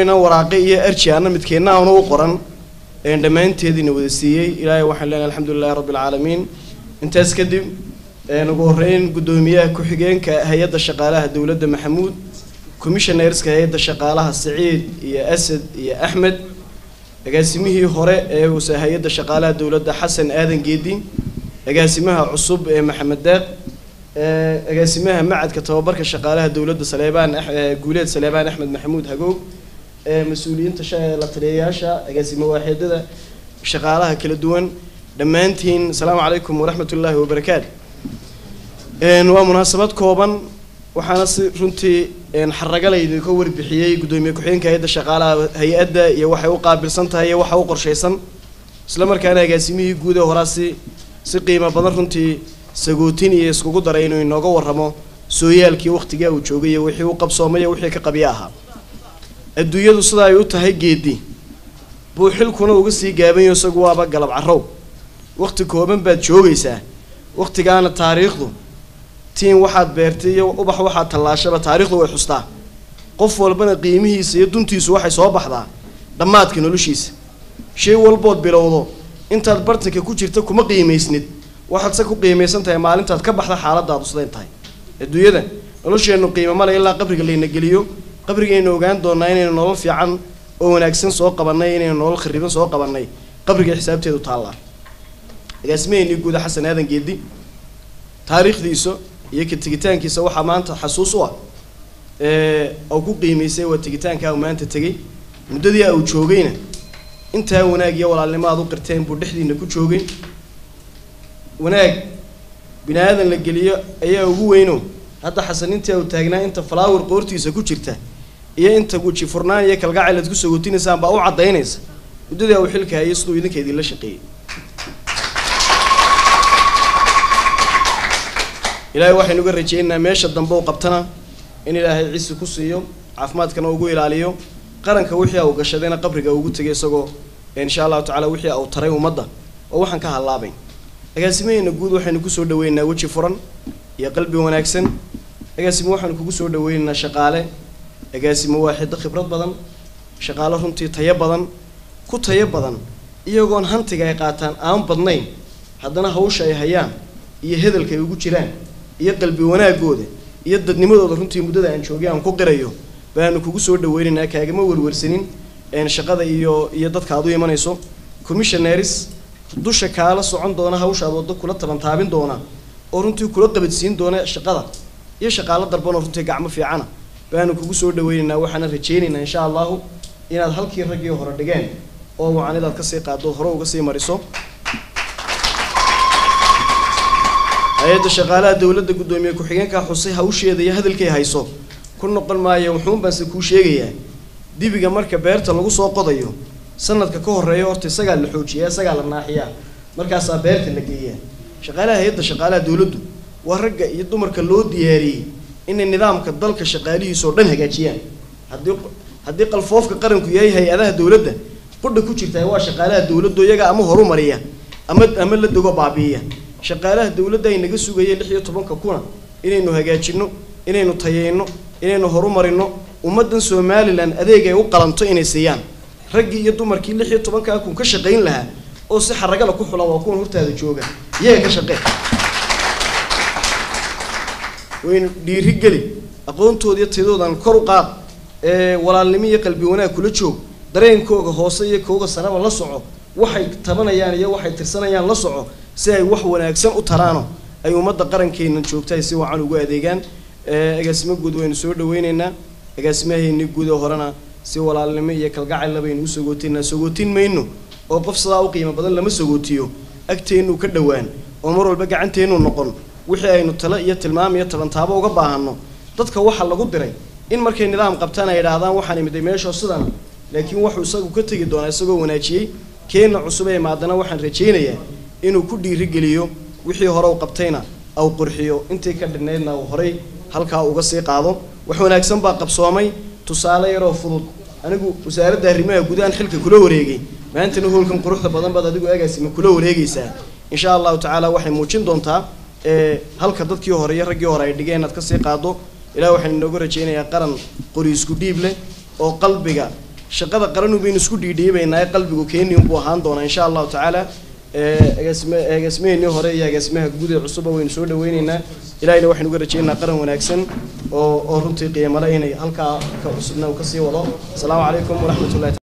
waraaqe iyo arji ana midkeenna aana u qoran dhammaanteediina wada siiyey ilaahay waxaan leenahay alxamdulilahi rabbi alcaalamiin intaas kadib ugu horreyn guddoomiyaha ku-xigeenka hay-adda shaqaalaha dowladda maxamuud commissionerska hay-adda shaqaalaha saciid iyo asad iyo axmed agaasimihii hore ee uuse hay-adda shaqaalaha dowladda xasan aadan geedi agaasimaha cusub ee maxamed deeq agaasimaha macadka tababarka shaqaalaha dowladda saleebaan guuleed saleebaan axmed maxamuud hagoog mas-uuliyiinta la taliyayaasha agaasimo waaxeedada shaqaalaha kala duwan dhammaantiin asalaamu calaykum waraxmat ullaahi wabarakaatu waa munaasabad kooban waxaana si runtii xaragalaydi ka warbixiyey guddoomiye ku-xigeenka hay-adda shaqaalaha hay-adda iyo waxay u qaabilsan tahay iyo waxa u qorshaysan isla markaana agaasimihii guud ee horaa si si qiimo badan runtii sagootin iyo iskugu daray inuu inooga warramo sooyaalkii waqtigaa uu joogay iyo wixii u qabsoomay iyo wixii ka qabyo ahaa adduunyadu sida ay u tahay geedi buu xilkuna uga sii gaabanyo isagu waaba galab carrow waqti kooban baad joogaysaa waqtigaana taariikhdu tiin waxaad beertay iyo ubax waxaad tallaashaba taariikhdu way xustaa qof walbana qiimihiisa iyo duntiisu waxay soo baxdaa dhammaadka noloshiisa shay walbood bilowdo intaad bartanka ku jirta kuma qiimaysnid waxaad se ku qiimaysan tahay maalintaad ka baxda xaaladaadu sidayn tahay adduunyada nolosheennu qiimo male ilaa qabriga layna geliyo qabrigaynu ogaan doonaa inaynu nolol fiican oo wanaagsan soo qabannay inaynu nolol khariban soo qabannay qabriga xisaabteedu taallaa agaasimaheennii guuda xasan aadan geedi taariikhdiisa iyo ka tegitaankiisa waxaa maanta xasuus u ah oo ku qiimaysay waa tegitaankaa uu maanta tegey muddadii uu joogayna intaa wanaag iyo walaalnimo aad u qirteen buu dhexdiina ku joogay wanaag bini aadan la geliyo ayaa ugu weyno hadda xasan intii uu taagnaa inta falaawar qoortiisa ku jirta iyo inta guji furnaan iyo kalgacayl aad ku sagotinaysaan baa u caddaynaysa muddadii uu xilka hayay siduu idinka idinla shaqeeyey ilaahay waxaynu uga rajaynaynaa meesha dambe u qabtana in ilaahay ciisi ku siiyo caafimaadkana ugu ilaaliyo qaranka wixii uu gashadayna qabriga ugu tegay isagoo insha allahu tacala wixii uu taray ummadda oo waxaan ka hadlaabayn agaasimaheena guud waxaynu kusoo dhaweynaynaa weji furan iyo qalbi wanaagsan agaasimo waxaanu kugu soo dhaweynaynaa shaqaale agaasimo waaxido khibrad badan shaqaale runtii tayo badan ku tayo badan iyagoon hantiga ay qaataan aan badnayn haddana hawsha ay hayaan iyo hedalka ay ugu jiraan iyo qalbi wanaagooda iyo dadnimadooda runtii muddada aan joogay aan ku qirayo baanu kugu soo dhaweynaynaa kaagama werwersanin shaqada iyo iyo dadka aad u imanayso commissionaris dusha kaala socon doona hawshaad waddo kula tabantaabin doona oo runtii kula qabadsiin doona shaqada iyo shaqaalo darbanoo runtii gacmo fiicana baanu kugu soo dhaweynaynaa waxaana rajaynaynaa insha allahu inaad halkii raggii hore dhigeen oo wacanidaad kasii qaado hore uga sii mariso hay-adda shaqaalaha dowladda guddoomiye ku-xigeenkaa xusay hawsheeda iyo hadalkay hayso ku noqon maayo wuxuun baanse kuu sheegayaa dibiga marka beerta lagu soo qodayo sanadka ka horeeya horta isagaa la xoojiyaa isagaa la naaxiyaa markaasaa beerta la geeyaa shaqaalaha hay-adda shaqaalaha dowladdu waa ragga iyo dumarka loo diyaariyey inay nidaamka dalka shaqaalihiisa oo dhan hagaajiyaan haddii haddii qalfoofka qaranku yahay hay-adaha dowladda qudha ku jirtaa waa shaqaalaha dowladdu iyaga ama horu mariya ama ama la dego baabi'iya shaqaalaha dowladda ay naga sugayeen lix iyo tobanka kuna inaynu hagaajino inaynu tayeyno inaynu horumarino ummaddan somalilan adeeg ay u qalanto inay siiyaan raggii iyo dumarkii lix iyo tobankaa kun ka shaqayn lahaa oo si xaragala ku xulan waa kuwan hortaada jooga iyaga ka shaqee waynu dhiiri geli aqoontooda iyo tayadoodan kor u qaad ee walaalnimo iyo qalbi wanaag kula joog dareenkooga hoose iyo kooga saraba la soco waxay tabanayaan iyo waxay tirsanayaan la soco si ay wax wanaagsan u taraano ay ummadda qarankeennan joogta ay si wacan ugu adeegaan agaasimo guud waynu soo dhaweyneynaa agaasimaheennii guud ee horena si walaalnimo iyo kalgacayla baynu u sagootinaa sagootin mayno oo qof sidaa u qiimo badan lama sagootiyo agteennu ka dhowaan oo mar walba gacanteennu noqon wixii aynu talo iyo tilmaam iyo tabantaabo uga baahanno dadka waxa lagu diray in markay nidaam qabtaan ay idhaahdaan waxaan imiday meeshoo sidan laakiin wuxuu isagu ka tegi doonaa isagoo wanaajiyey keenna cusub ee maadana waxaan rajaynayaa inuu ku dhiirigeliyo wixii hore u qabtayna au qurxiyo intii ka dhinnaydna uu horay halkaa uga sii qaado wax wanaagsan baa qabsoomay tusaale yaroo fudud anigu wasaaradda arrimaha gudahan xilka kula wareegay maantana hoolkan quruxda badan baad adigu agaasima kula wareegaysaa insha allahu tacaala waxay muujin doontaa halka dadkii hore iyo raggii hore ay dhigeen inaad kasii qaado ilaah waxaan inooga rajaynayaa qaran qori isku dhiib leh oo qalbiga shaqada qaranu baynu isku dhiidhiibaynaa qalbigu keeni unbuu ahaan doonaa insha allahu tacaala agaasime agaasimehenii hore iyo agaasimaha guud ee cusuba waynu soo dhaweyneynaa ilahayna waxaynu uga rajaynaynaa qaran wanaagsan oo oo runtii qiimale inay halkaa ka cusubna uu kasii wado asalaamu calaykum waraxmat ullahi